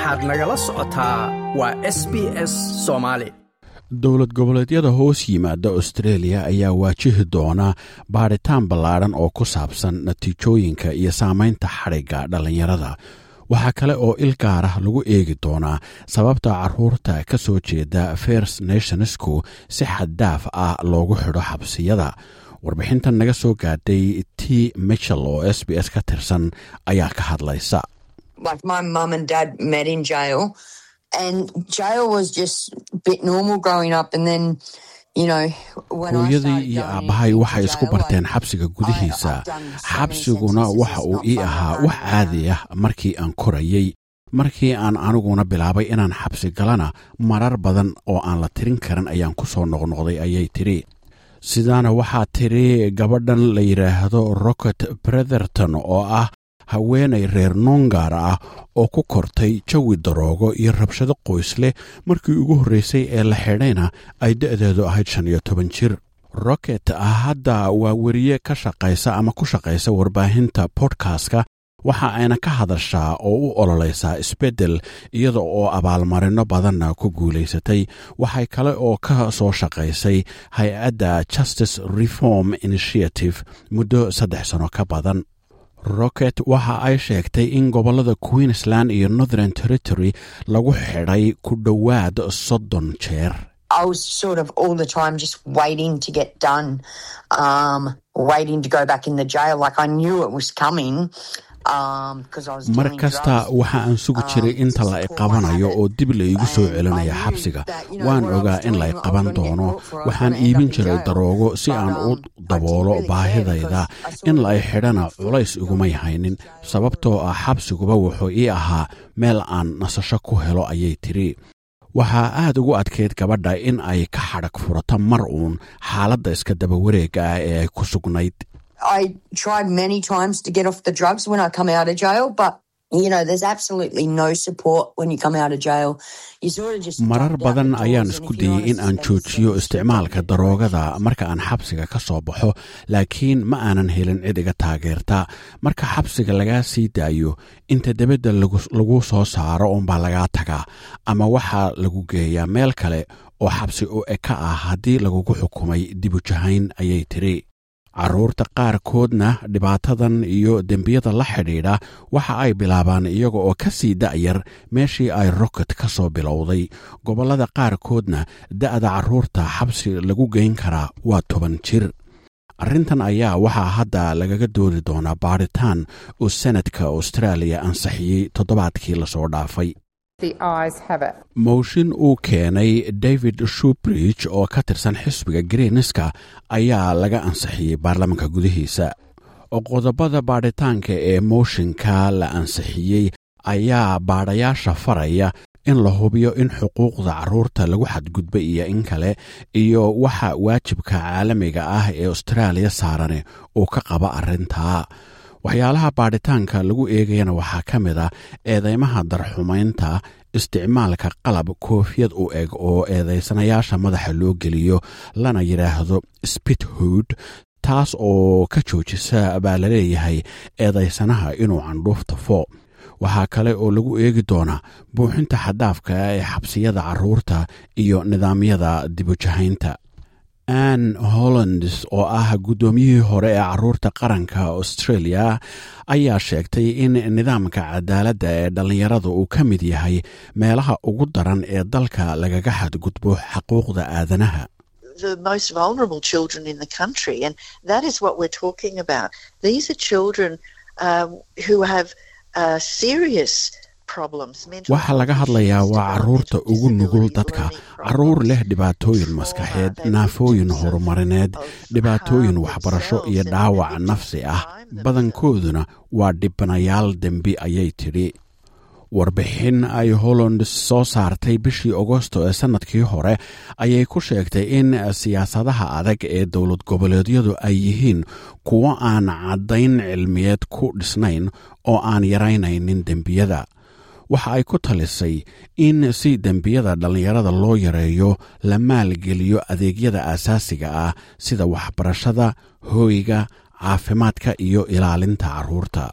waxaad nagala socotaa waa s b s soomaali dowlad goboleedyada hoos yimaada austreeliya ayaa waajihi doona baadhitaan ballaadhan oo ku saabsan natiijooyinka iyo saamaynta xadhigga dhallinyarada waxaa kale oo il gaarah lagu eegi doonaa sababta carruurta ka soo jeeda first nationsku si xaddaaf ah loogu xidho xabsiyada warbixintan naga soo gaadhay t michel oo s b s ka tirsan ayaa ka hadlaysa like my mum and dad met in jail and jail was just a bit normal growing up and then you know hooyadii iyo aabbahay waxay isku barteen xabsiga gudihiisa xabsiguna waxa uu ii ahaa wax caadi ah markii aan korayey markii aan aniguna bilaabay inaan xabsi galana marar badan oo aan la tirin karin ayaan ku soo noqnoqday ayay tidhi sidaana waxaa tidhi gabadhan la yidhaahdo rocket bretherton oo ah haweenay reer noongaar ah oo ku kortay jawi daroogo iyo rabshado qoys leh markii ugu horreysay ee la xidhayna ay da'deedu ahayd shan iyo toban jir rocket hadda waa weriye ka shaqaysa ama ku shaqaysa warbaahinta bodkastka waxa ayna ka hadashaa oo u ololaysaa isbeddel iyada oo abaalmarino badanna ku guulaysatay waxay kale oo ka soo shaqaysay hay-adda justice reform initiative muddo saddex sano ka badan rocket waxa ay sheegtay in gobollada queensland iyo northern territory lagu xidhay ku dhowaad soddon jeer I was sort of all the time just waiting to get done, um, waiting to go back in the jail. Like I knew it was coming. mar kasta waxa aan sugi jiray inta la iqabanayo oo dib laigu soo celinaya xabsiga waan ogaa in la iqaban doono waxaan iibin jiray daroogo si aan u daboolo baahidayda in la i xidhana culays igumay haynin sababtoo ah xabsiguba wuxuu ii ahaa meel aan nasasho ku helo ayay tidhi waxaa aad ugu adkayd gabadha in ay ka xadhag furato mar uun xaaladda iska daba wareega ah ee ay ku sugnayd I tried many times to get off the drugs when I come out of jail, but you know, there's absolutely no support when you come out of jail. You sort of just marar badan ayaan isku dayey in aan joojiyo isticmaalka daroogada marka aan xabsiga ka soo baxo laakiin ma aanan helin cid iga taageerta marka xabsiga lagaa sii daayo inta debadda lagu soo saaro uunbaa lagaa tagaa ama waxaa lagu geeyaa meel kale oo xabsi u eka ah haddii lagugu xukumay dibujahayn ayay tiri carruurta qaarkoodna dhibaatadan iyo dembiyada la xidhiidha waxa ay bilaabaan iyaga oo ka sii da'yar meeshii ay rocket ka soo bilowday gobollada qaarkoodna da'da carruurta xabsi lagu geyn karaa waa toban jir arrintan ayaa waxaa hadda lagaga doodi doonaa baadhitaan uu senadka austraaliya ansixiyey toddobaadkii lasoo dhaafay mooshin uu keenay david shubridge oo ka tirsan xisbiga greenska ayaa laga ansixiyey baarlamaanka gudihiisa qodobada baadhitaanka ee mooshinka la ansixiyey ayaa baadhayaasha faraya in la hubiyo in xuquuqda carruurta lagu xadgudba iyo in kale iyo waxa waajibka caalamiga ah ee austraaliya saarane uu ka qaba arrintaa waxyaalaha baadhitaanka lagu eegayana waxaa ka mid a eedeymaha darxumaynta isticmaalka qalab koofiyad u eg oo eedeysanayaasha madaxa loo geliyo lana yidhaahdo spithood taas oo ka joojisa baa laleeyahay eedeysanaha inuu candhuuf tafo waxaa kale oo lagu eegi doonaa buuxinta xadaafka ee xabsiyada carruurta iyo nidaamyada dibujahaynta ann hollands oo ah guddoomiyihii hore ee carruurta qaranka australia ayaa sheegtay in nidaamka cadaaladda ee dhallinyarada uu ka mid yahay meelaha ugu daran ee dalka lagaga xadgudbo xaquuqda aadanaha the most vulnerable children in the country. And that is what we're talking about. These are children uh, who have uh, serious waxaa laga hadlayaa waa carruurta ugu nugul dadka carruur leh dhibaatooyin maskaxeed naafooyin horumarineed dhibaatooyin waxbarasho iyo dhaawac nafsi ah badankooduna waa dhibanayaal dembi ayay tidhi warbixin ay holland soo saartay bishii agosto ee sannadkii hore ayay ku sheegtay in siyaasadaha adag ee dowlad goboleedyadu ay yihiin kuwo aan caddayn cilmiyeed ku dhisnayn oo aan yaraynaynin dembiyada waxa ay ku talisay in si dembiyada dhallinyarada loo yareeyo la maalgeliyo adeegyada aasaasiga ah sida waxbarashada hooyga caafimaadka iyo ilaalinta carruurta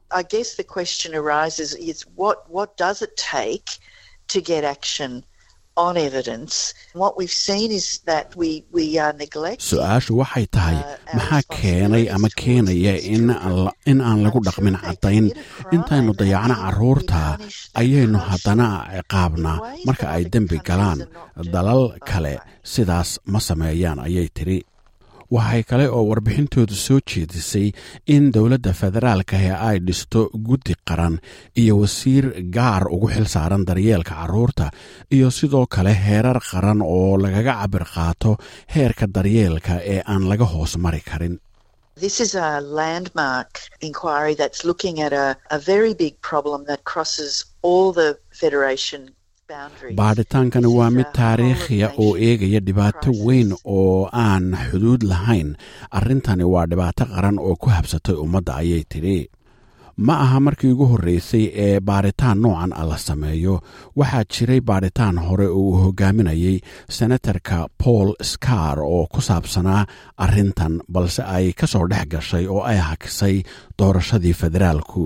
I guess the question arises is what, what does it take to get action on evidence? What we've seen is that we, we are neglecting. su-aashu waxay tahay maxaa keenay ama keenaya in in aan lagu dhaqmin caddayn intaynu dayacno carruurta ayaynu haddana ciqaabnaa marka ay dembi galaan dalal kale sidaas ma sameeyaan ayay tidhi waxay kale oo warbixintoodu soo jeedisay in dowladda federaalka ee ay dhisto guddi qaran iyo wasiir gaar ugu xil saaran daryeelka carruurta iyo sidoo kale heerar qaran oo lagaga cabir qaato heerka daryeelka ee aan laga hoos mari karin This is a landmark inquiry that's looking at a, a very big problem that crosses all the Federation baadhitaankani waa mid taariikhiya oo eegaya dhibaato weyn oo aan xuduud lahayn arrintani waa dhibaato qaran oo ku habsatay ummadda ayay tidhi ma aha markii ugu horreysay ee baadhitaan noocan a la sameeyo waxaa jiray baadhitaan hore oo uu hogaaminayay senatarka paul scar oo ku saabsanaa arrintan balse ay ka soo dhex gashay oo ay hakisay doorashadii federaalku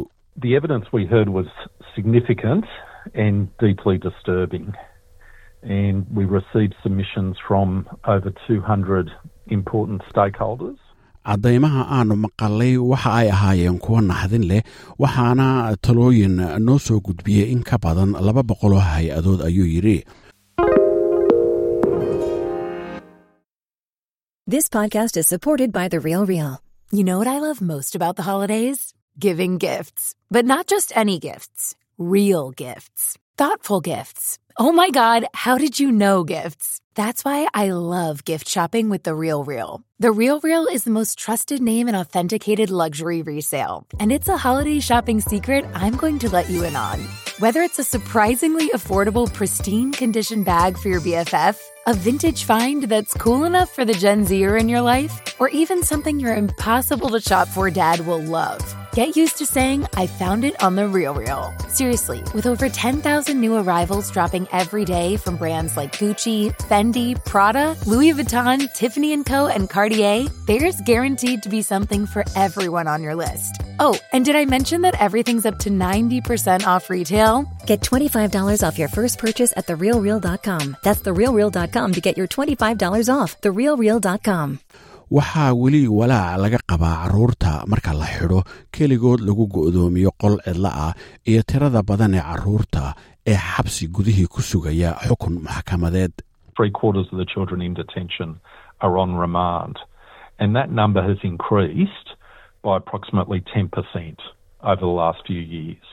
and deeply disturbing. And we received submissions from over 200 important stakeholders. caddaymaha aanu maqalay waxa ay ahaayeen kuwo naxdin leh waxaana talooyin noo soo gudbiyey in ka badan laba boqoloo hay-adood ayuu yidhi This podcast is supported by The Real Real. You know what I love most about the holidays? Giving gifts. But not just any gifts. Real gifts. Thoughtful gifts. Oh my God, how did you know gifts? That's why I love gift shopping with The Real Real. The Real Real is the most trusted name in authenticated luxury resale. And it's a holiday shopping secret I'm going to let you in on. Whether it's a surprisingly affordable, pristine condition bag for your BFF, a vintage find that's cool enough for the Gen Zer in your life, or even something your impossible to shop for dad will love. Get used to saying, I found it on The Real Real. Seriously, with over 10,000 new arrivals dropping every day from brands like Gucci, Fendi, Prada, Louis Vuitton, Tiffany & Co., and Cartier, there's guaranteed to be something for everyone on your list. Oh, and did I mention that everything's up to 90% off retail? Get $25 off your first purchase at therealreal.com. That's therealreal.com to get your $25 off. Therealreal.com. waxaa weli walaac laga qabaa carruurta marka la xidho keligood lagu go'doomiyo qol cidla ah iyo tirada badan ee carruurta ee xabsi gudihii ku sugaya xukun maxkamadeed Three quarters of the children in detention are on remand, and that number has increased by approximately 10% over the last few years.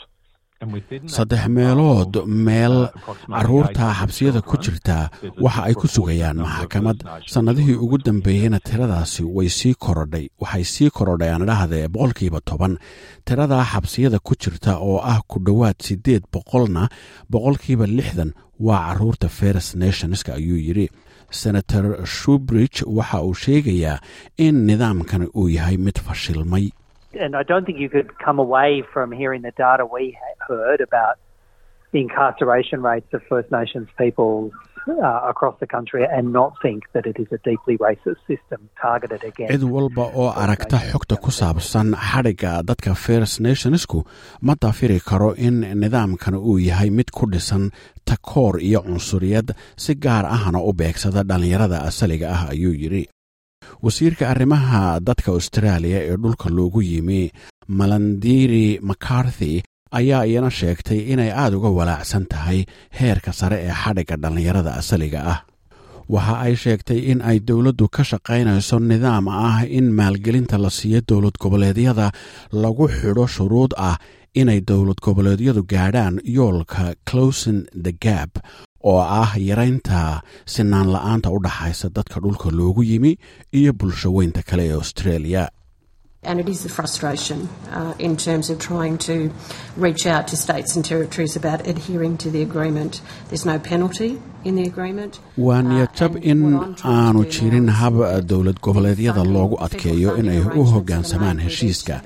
saddex meelood meel carruurta xabsiyada ku jirta waxa ay ku sugayaan maxkamad sannadihii ugu dambeeyeyna tiradaasi way sii korodhay waxay sii korodhay aan idhahdee boqolkiiba toban tiradaa xabsiyada ku jirta oo ah ku dhowaad siddeed boqolna boqolkiiba lixdan waa carruurta first nationska ayuu yidhi senator shubridge waxa uu sheegayaa in nidaamkan uu yahay mid fashilmay and I don't think you could come away from hearing the data we heard about the incarceration rates of First Nations peoples uh, across the country and not think that it is a deeply racist system targeted against. cid walba oo aragta xogta ku saabsan xadhigga dadka first nationsku ma dafiri karo in nidaamkan uu yahay mid ku dhisan takoor iyo cunsuriyad si gaar ahna u beegsada dhallinyarada asaliga ah ayuu yidhi wasiirka arrimaha dadka austraaliya ee dhulka loogu yimi malandiri macarthy ayaa iyana sheegtay inay aad uga walaacsan tahay heerka sare ee xadhigga dhallinyarada asaliga ah waxa ay sheegtay in ay dowladdu ka shaqaynayso nidaam ah in maalgelinta la siiyo dowlad goboleedyada lagu xidho shuruud ah inay dowlad goboleedyadu gaadhaan yoolka closin the gap oo ah yaraynta sinaan la-aanta u dhaxaysa dadka dhulka loogu yimi iyo bulsho weynta kale ee australia And it is a frustration uh, in terms of trying to reach out to states and territories about adhering to the agreement. There's no penalty in the agreement. waa niyadjab in aanu jirin hab dowlad goboleedyada loogu adkeeyo inay u hoggaansamaan heshiiska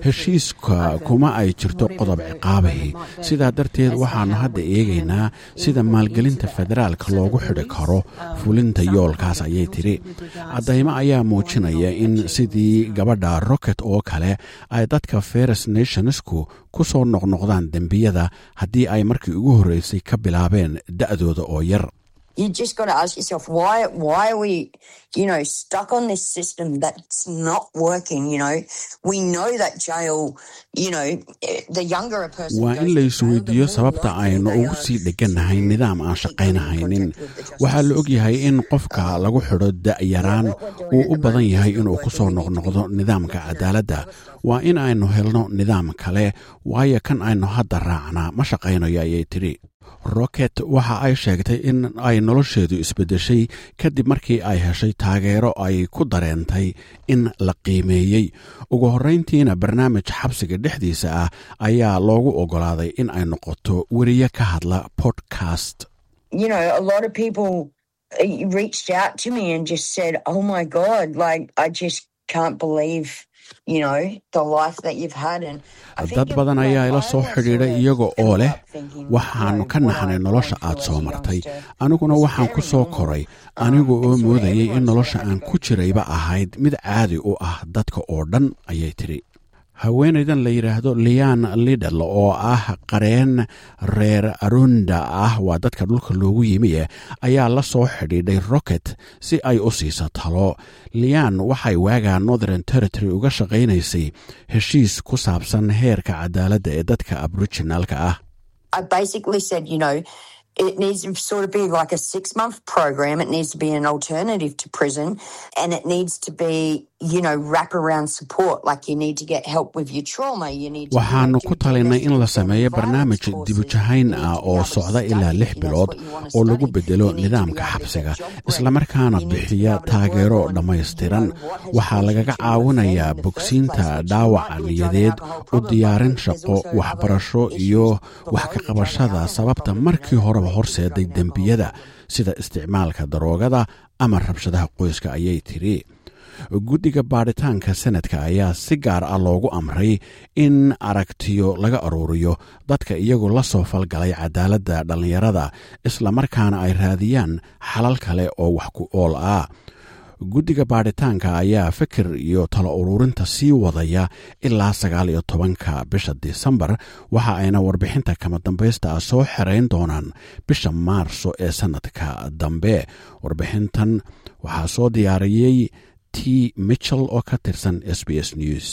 heshiiska kuma ay jirto qodob ciqaabahi sidaa darteed waxaannu hadda eegaynaa sida maalgelinta federaalka loogu xidhi karo fulinta yoolkaas ayay tidhi caddaymo ayaa muujinaya in sidii gabadha rocket oo kale ay dadka feres nationsku ku soo noqnoqdaan dembiyada haddii ay markii ugu horreysay ka bilaabeen da'dooda oo yar you just got to ask yourself why why are we you know stuck on this system that's not working you know we know that jail you know the younger a person waa in la isweydiiyo sababta aynu ugu sii dheganahay nidaam aan shaqaynahaynin waxaa la ogyahay in qofka lagu xidho da'yaraan uu u badan yahay inuu ku soo noqnoqdo nidaamka cadaaladda waa in aynu helno nidaam kale waayo kan aynu hadda raacnaa ma shaqaynayo ayay tidhi rocket waxa ay sheegtay in ay nolosheedu isbeddeshay kadib markii ay heshay taageero ay ku dareentay in la qiimeeyey ugu horrayntiina barnaamij xabsiga dhexdiisa ah ayaa loogu oggolaaday in ay noqoto weriye ka hadla podcast you know a lot of people reached out to me and just said oh my god like i just can't believe dad badan ayaa ila soo xidhiidhay iyaga oo leh waxaannu ka naxnay nolosha aad soo martay aniguna waxaan ku soo koray anigu oo moodayay in nolosha aan ku jirayba ahayd mid caadi u ah dadka oo dhan ayay tidhi haweenaydan la yidhaahdo lian lidal oo ah qareen reer arunda ah waa dadka dhulka loogu yimiye ayaa la soo xidhiidhay rocket si ay u siiso talo lian waxay waagaa northern territory uga shaqaynaysay heshiis ku saabsan heerka cadaaladda ee dadka aboriginaalka ah it needs to sort of be like a six month program. It needs to be an alternative to prison and it needs to be, you know, wraparound support. Like you need to get help with your trauma. You need to waxaannu ku talinay in la sameeyo barnaamij dibujahayn ah oo socda ilaa lix bilood oo lagu bedelo nidaamka xabsiga islamarkaana bixiya taageero dhammaystiran waxaa lagaga caawinayaa bogsiinta dhaawaca niyadeed u diyaarin shaqo waxbarasho iyo wax ka qabashada sababta markii hore horseeday dembiyada sida isticmaalka daroogada ama rabshadaha qoyska ayay tidhi guddiga baadhitaanka senadka ayaa si gaar ah loogu amray in aragtiyo laga aruuriyo dadka iyagu la soo falgalay cadaaladda dhallinyarada islamarkaana ay raadiyaan xalal kale oo wax ku ool ah guddiga baadhitaanka ayaa fikir iyo talo ururinta sii wadaya ilaa sagaal iyo tobanka bisha disembar waxa ayna warbixinta kama dambaysta ah soo xerayn doonaan bisha maarso ee sannadka dambe warbixintan waxaa soo diyaariyey t michel oo ka tirsan s b s news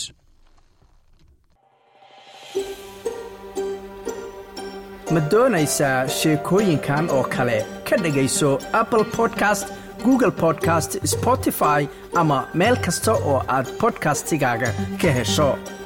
ma doonaysaa sheekooyinkan oo kale ka dhegayso apple podcast google podcast spotify ama meel kasta oo aad bodkastigaaga ka hesho